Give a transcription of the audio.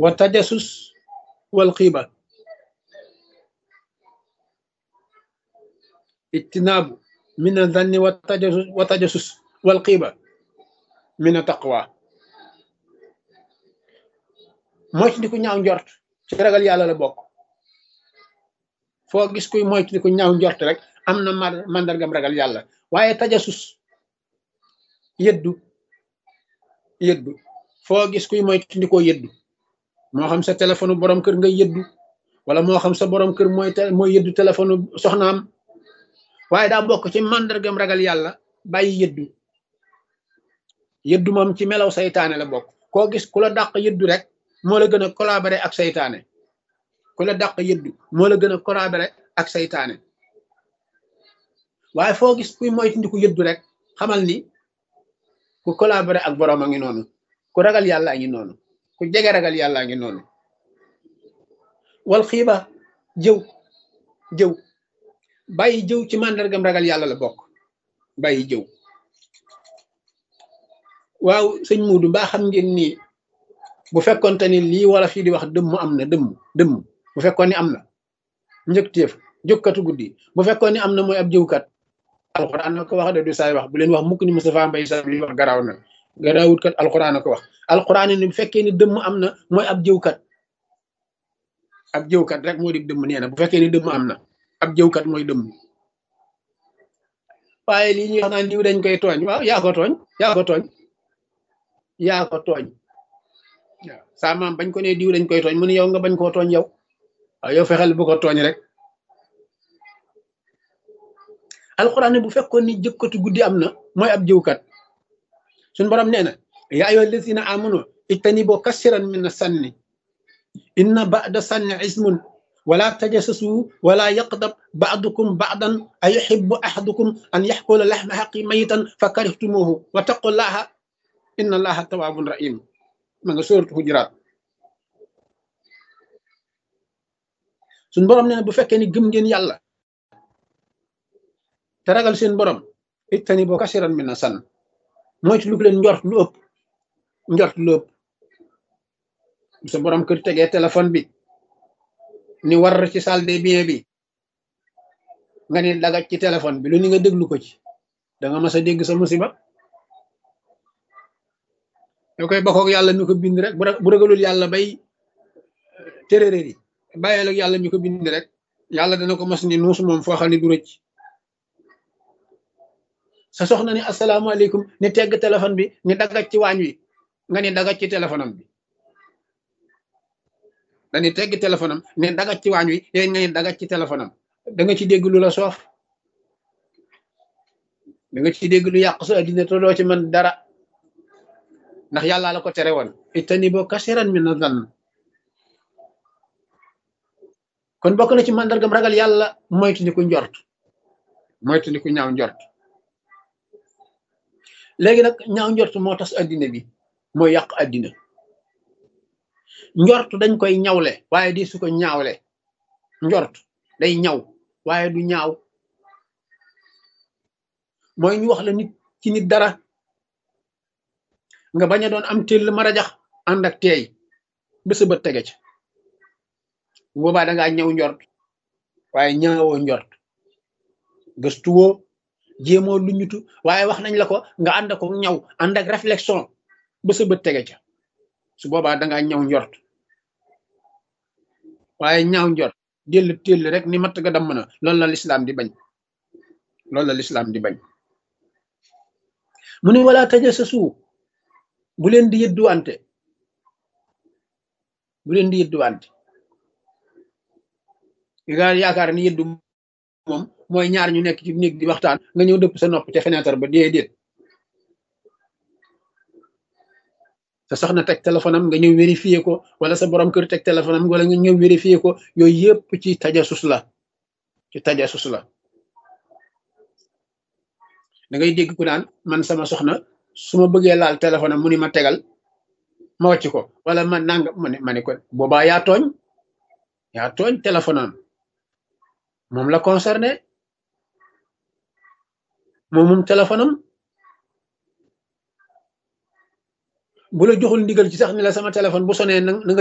wa tajasus wal xiiba ijtinaabu min a zanni wa tajasus wa tajasus wal xiiba min a taqwa moytu di ko ñaaw njort ci ragal yàlla la bokk foo gis kuy moytu di ko ñaaw njort rek am na màndargam ragal yàlla waaye tajasus yëddu yëddu foo gis kuy moytu di ko yëddu moo xam sa téléphone borom kër nga yëddu wala moo xam sa borom kër mooy mooy yëddu téléphone soxnaam waaye daa bokk ci màndargam ragal yàlla bàyyi yëddu yëddu moom ci melaw saytaane la bokk koo gis ku la dàq yëddu rek moo la gën a collaborer ak saytaane ku la dàq yëddu moo la gën a collaborer ak saytaane waaye foo gis kuy moytu ku yëddu rek xamal ni ku collaborer ak borom a ngi noonu ku ragal yàlla a ngi noonu ku jege ragal yàlla a ngi noonu wal xiiba jëw jëw bàyyi jëw ci màndargam ragal yàlla la bokk bàyyi jëw waaw sëñ Muudu mbaa xam ngeen ni bu fekkonte ni lii wala fii di wax dëmm am na dëmm dëmm bu fekkoon ni am na njëkteef jókkatu guddi bu fekkoon ni am na mooy ab jëwkat alxuraan na ko wax de du saay wax bu leen wax mukk ni Moustapha Mbaye Sam li wax garaaw na garaawut kat alxuraan na ko wax alxuraan ni bu fekkee ni dëmm am na mooy ab jëwkat ab jëwkat rek moo di dëmm nee na bu fekkee ni dëmm am na ab jëwkat mooy dëmm waaye lii ñuy wax naan diw dañ koy tooñ waaw yaa ko tooñ yaa ko tooñ yaa ko tooñ waaw saa maam bañ ko ne diw dañ koy tooñ mu ne yow nga bañ koo tooñ yow waaw yow fexeel bu ko tooñ rek alxuraan bu fekkoon ni jëkkatu guddi am na mooy ab jëwkat suñ borom nee na yaa ayyuha allazina amanu ijtanibu kasiran min sanni inna ba'da sanni ismun wala tajassasu wala yaqdab ba'dukum ba'dan ayuhibbu ahadukum an yaxkula laxma xaqi mayitan fa karihtumuhu wa taqullaha inna allaha tawabun rahim ma nga sóoratu Hujuraat suñ borom nee na bu fekkee ni gëm ngeen yàlla te ragal seen borom ittani boo kasiran min na san moytu lu leen njort lu ëpp njort lu ëpp bu sa borom kër tegee téléphone bi ni war ci salle des biens bi nga ni dagaj ci téléphone bi lu ni nga déglu ko ci da nga mas a dégg sa musiba yoo koy bokkoog yàlla mi ko bind rek bu ragalul yàlla bay téréréer yi bàyyeel ak yàlla mi ko bind rek yàlla dana ko mas ni nuus moom foo xam ne du rëcc sa soxna ni asalaamaaleykum ni tegg téléphone bi ni dagaj ci waañ wi nga ni dagaj ci téléphone am bi dani tegg téléphone am ni dagaj ci waañ wi yéen nga ni dagaj ci téléphone am da nga ci dégg lu la soof da nga ci dégg lu yàq sa addina te doo ci mën dara ndax yàlla la ko tere woon itani boo kasiran min na zann kon bokk na ci màndargam ragal yàlla moytu ni ku njort moytu ni ku ñaaw njort léegi nag ñaaw njort moo tas addina bi mooy yàq addina njort dañ koy ñawle waaye di su ko ñaawle njort day ñaw waaye du ñaaw mooy ñu wax la nit ci nit dara nga bañ a doon am téll marajax ànd ak teey ba sa bët tege ca boobaa da ngaa ñëw njort waaye ñaawoo njort gëstuwoo jéemoo lu ñutu waaye wax nañ la ko nga ànd ko ñaw ànd ak réflexion ba sa bët tege ca su boobaa da ngaa ñaw njort waaye ñaaw njort déll téll rek ni matt ga damm na loolu la lislaam di bañ loolu la lislaam di bañ mu ne wala tajassasu bu leen di yëdduwante bu leen di yëdduwante nga yaakaar ni yëddu moom mooy ñaar ñu nekk ci néeg di waxtaan nga ñëw dëpp sa nopp ca fenêtre ba déedéet sa soxna teg téléphone am nga ñëw vérifier ko wala sa borom kër teg téléphone am wala nga ñëw vérifier ko yooyu yëpp ci tajasus la ci tajasus la da ngay dégg ku naan man sama soxna su ma bëggee laal téléphone am mu ni ma tegal ma wàcc ko wala ma nang ma ne ma ne ko boobaa yaa tooñ yaa tooñ téléphone am moom la concerné moom moom téléphone am bu la joxul ndigal ci sax ni la sama téléphone bu sonee na nga